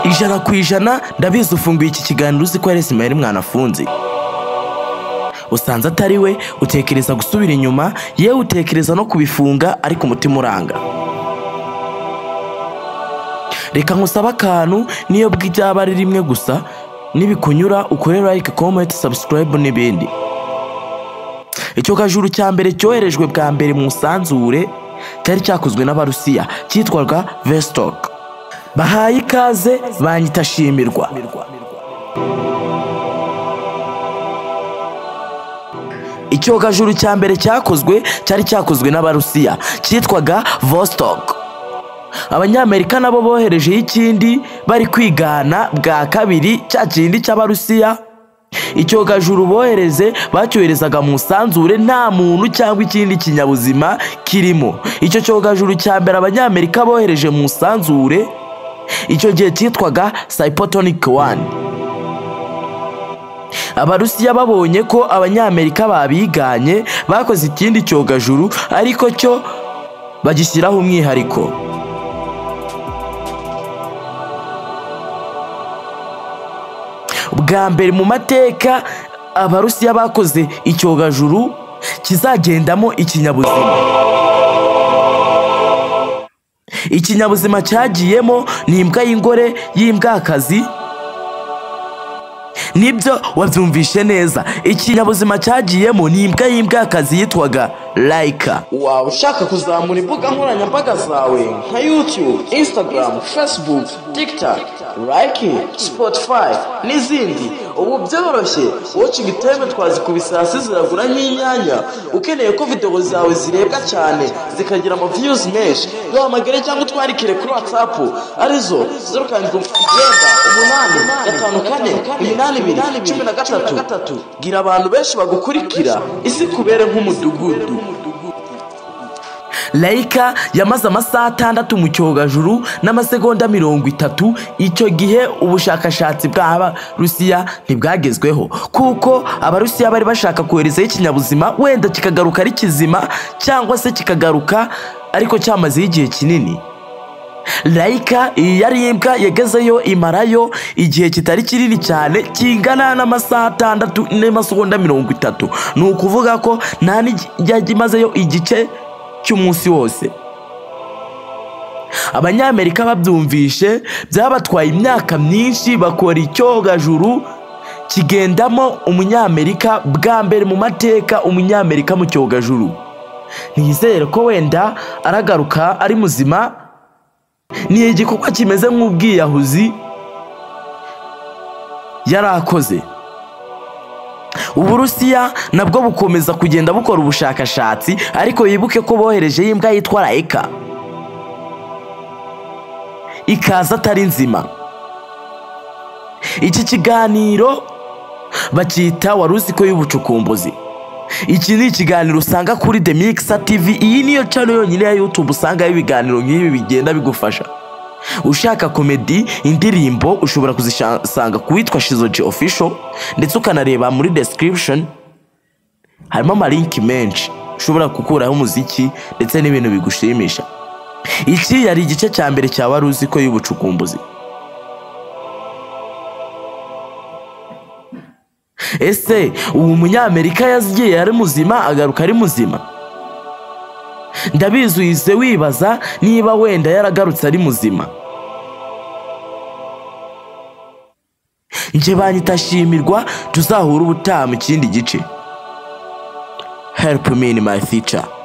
ijana ku ijana ndabizi ufunguye iki kiganiro uzi ko yaresi mwari mwanafunze usanze atari we utekereza gusubira inyuma yewe utekereza no kubifunga ariko umutima uranga reka nkusabe akantu niyo bw'ibyaba ari rimwe gusa nibikunyura ukore like comment subscribe n'ibindi icyo kajuru cya mbere cyoherejwe bwa mbere mu isanzure cyari cyakozwe n'abarusiya cyitwaga vestok bahaye ikaze banyita shimirwa icyogajuru cya mbere cyakozwe cyari cyakozwe n'abarusiya cyitwaga vostok abanyamerika nabo boherejeho ikindi bari kwigana bwa kabiri cya kindi cy'abarusiya icyogajuru bohereze bacyoherezaga mu isanzure nta muntu cyangwa ikindi kinyabuzima kirimo icyo cyogajuru cya mbere abanyamerika bohereje mu isanzure icyo gihe cyitwaga cypotonic one abarusiya babonye ko abanyamerika babiganye bakoze ikindi cyogajuru ariko cyo bagishyiraho umwihariko bwa mbere mu mateka abarusiya bakoze icyogajuru kizagendamo ikinyabuzima ikinyabuzima cyagiyemo ni imbwa y'ingore y'imbwakazi nibyo wabyumvishe neza ikinyabuzima cyagiyemo ni imbwa y'imbwakazi yitwaga layika waba ushaka kuzamura imbuga nkoranyambaga zawe nka youtube instagram facebook tiktok like spotify n'izindi ubu byoroshye watching time twazikuba isasi ziragura nk'inyanya ukeneye ko videwo zawe zirebwa cyane zikagira ama views menshi duhamagare cyangwa utwandikire kuri whatsapp arizo zeru karindwi icyenda umunani gatanu kane iminani ibiri cumi na gatatu gira abantu benshi bagukurikira isi kubere nk'umudugudu layika yamaze amasaha atandatu mu cyogajuru n'amasegonda mirongo itatu icyo gihe ubushakashatsi bw'abarusiya ntibwagezweho kuko abarusiya bari bashaka koherezaho ikinyabuzima wenda kikagaruka ari kizima cyangwa se kikagaruka ariko cyamazeho igihe kinini layika iyi yari imbwa yagezeyo imarayo igihe kitari kinini cyane kingana n'amasaha atandatu n'amasegonda mirongo itatu ni ukuvuga ko nta n'ijyaga imazeyo igice cy'umunsi wose abanyamerika babyumvishe byabatwaye imyaka myinshi bakora icyogajuru kigendamo umunyamerika bwa mbere mu mateka umunyamerika mu cyogajuru nizere ko wenda aragaruka ari muzima ni igikorwa kimeze nk'ubwiyahuzi yari akoze uburusiya nabwo bukomeza kugenda bukora ubushakashatsi ariko bibuke ko boherejeho imbwa yitwa layika ikaza atari nzima iki kiganiro bacyita waruziko y'ubucukumbuzi iki ni ikiganiro usanga kuri the mixer tv iyi niyo cano yonyine ya youtube usangaho ibiganiro nk'ibi bigenda bigufasha ushaka komedi indirimbo ushobora kuzisanga ku witwa shizoji official ndetse ukanareba muri description harimo amalinki menshi ushobora gukuraho umuziki ndetse n'ibintu bigushimisha iki yari igice cya mbere cya wari uzi ko y'ubucukumbuzi ese ubu munyamerika yagiye ari muzima agaruka ari muzima ndabizuhize wibaza niba wenda yaragarutse ari muzima njye banyita shimirwa tuzahura ubutaha mu kindi gice help me in my future